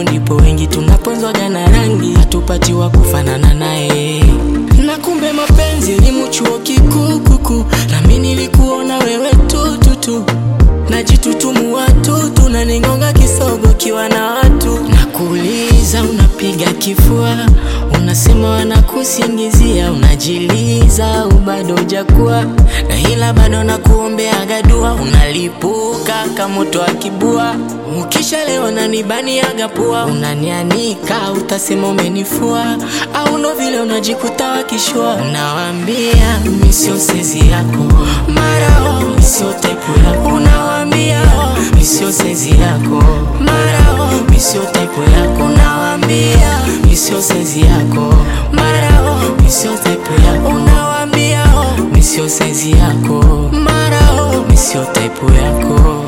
ndipo wengi tunaponzwaga na rangi, hatupatiwa kufanana naye. Na kumbe mapenzi elimu chuo kikuu kuku, nami nilikuona wewe tututu najitutumu watu tunaningonga kisogo kiwa na watu nakuuliza, unapiga kifua, unasema wanakusingizia, unajiliza au bado hujakuwa na ila bado nakuombeaga dua, unalipuka kama moto wa kibua, ukisha leo nanibaniaga pua, unanianika utasema umenifua, au ndo vile unajikuta wakishua, unawambia mi sio sezi yako, mara oh, mi sio type yako, unawambia oh, mi sio sezi yako, mara oh, mi sio type yako, unawambia mi sio sezi yako, mara oh, mi sio type yako, unawambia oh, mi sio sezi yako, mara oh, mi sio type yako.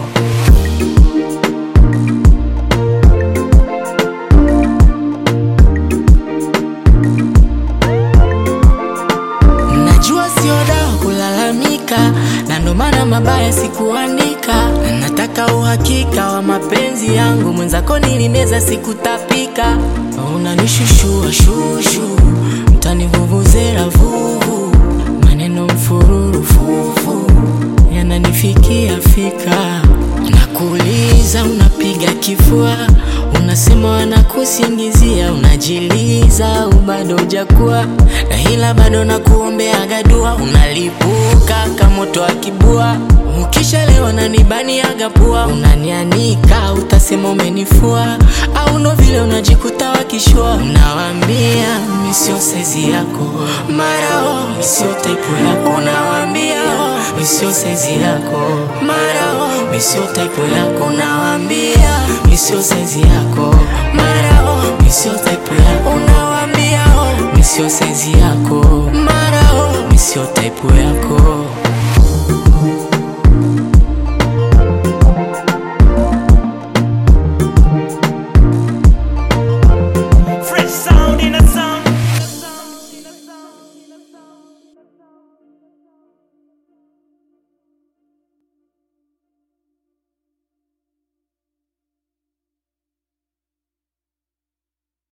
Najua sio dawa kulalamika, na ndo maana mabaya sikuandika. Na Nataka uhakika wa mapenzi yangu, mwenzako nilimeza sikutapika. Unanishushua shushu, mtanivuvuzela vuvu, maneno mfururu fufu yananifikia fika. Nakuuliza, unapiga kifua, unasema wanakusingizia, unajiliza au bado hujakuwa na ila bado nakuombeaga dua, unalipuka kama moto wa kibua, ukisha leo nanibaniaga pua, unanianika utasema umenifua, au ndo vile unajikuta wakishua, unawambia mi sio sezi yako, mara oh, mi sio type yako, unawambia oh, mi sio sezi yako, mara oh, mi sio type yako, unawambia mi sio sezi yako, mara oh, mi sio type yako, unawambia oh, mi sio sezi yako, mara oh, mi sio type yako.